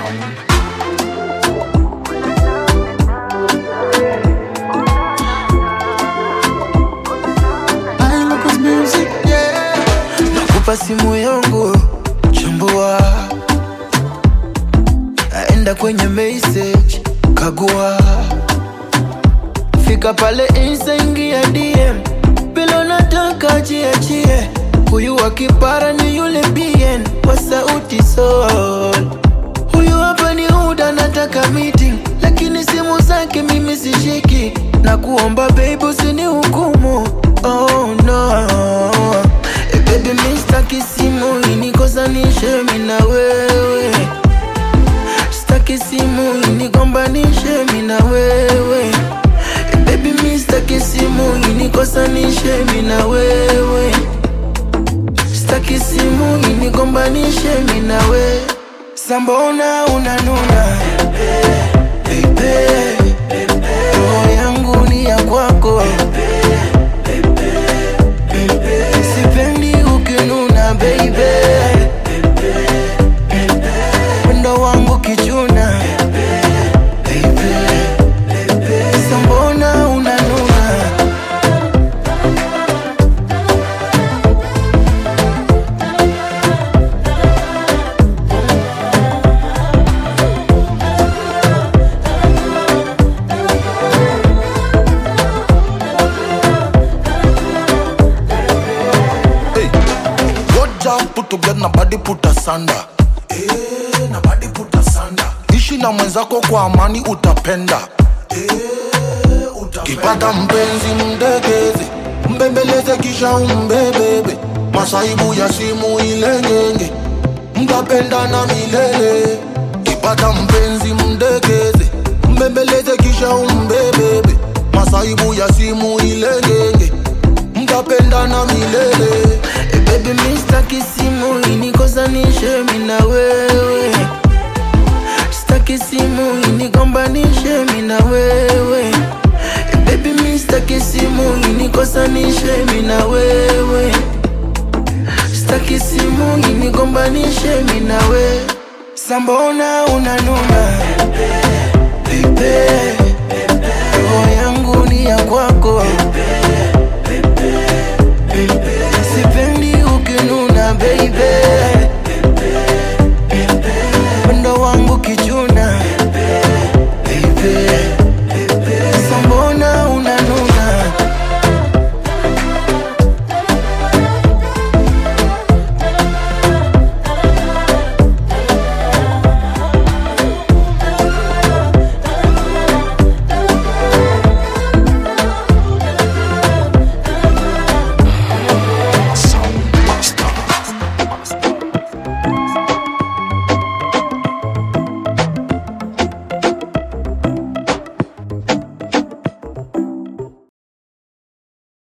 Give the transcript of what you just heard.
I look at music, yeah. Nakupa simu yangu chambua, aenda kwenye message kagua, fika pale insta ingia DM, bila unataka jiachie, huyu wa kipara ni yule bien wa sauti sol Huyu hapa ni Uda, nataka meeting, lakini simu zake mimi sishiki, na kuomba babe usini hukumu. Oh no, eh, baby mimi sitaki simu inikosanishe mimi na wewe, sitaki simu inigombanishe mimi na wewe, eh, baby mimi sitaki simu inikosanishe mimi na wewe, sitaki simu inigombanishe mimi na wewe. Sambona unanuna Baby, roho yangu ni ya kwako Sipendi ukinuna baby Wendo wangu kichuna Baby, Sambona unanuna Hey, good job put together na body put asanda. Eh, na body put asanda. Ishi na mwenzako kwa amani utapenda. Eh, utapenda. Kipata mpenzi mdekeze, mbembeleze kisha umbebebe. Masaibu ya simu ile ngenge, mtapendana milele. Kipata mpenzi mdekeze, mbembeleze kisha umbebebe. Masaibu ya simu ile ngenge, mtapendana milele. Eh, baby mimi sitaki simu inikosanishe mimi na wewe, sitaki simu inigombanishe mimi na wewe. Eh, baby mimi sitaki simu inikosanishe mimi na wewe, sitaki simu inigombanishe mimi na wewe. Sambona unanuna Baby, roho yangu ni ya kwako Sipendi ukinuna baby Wendo wangu kichuna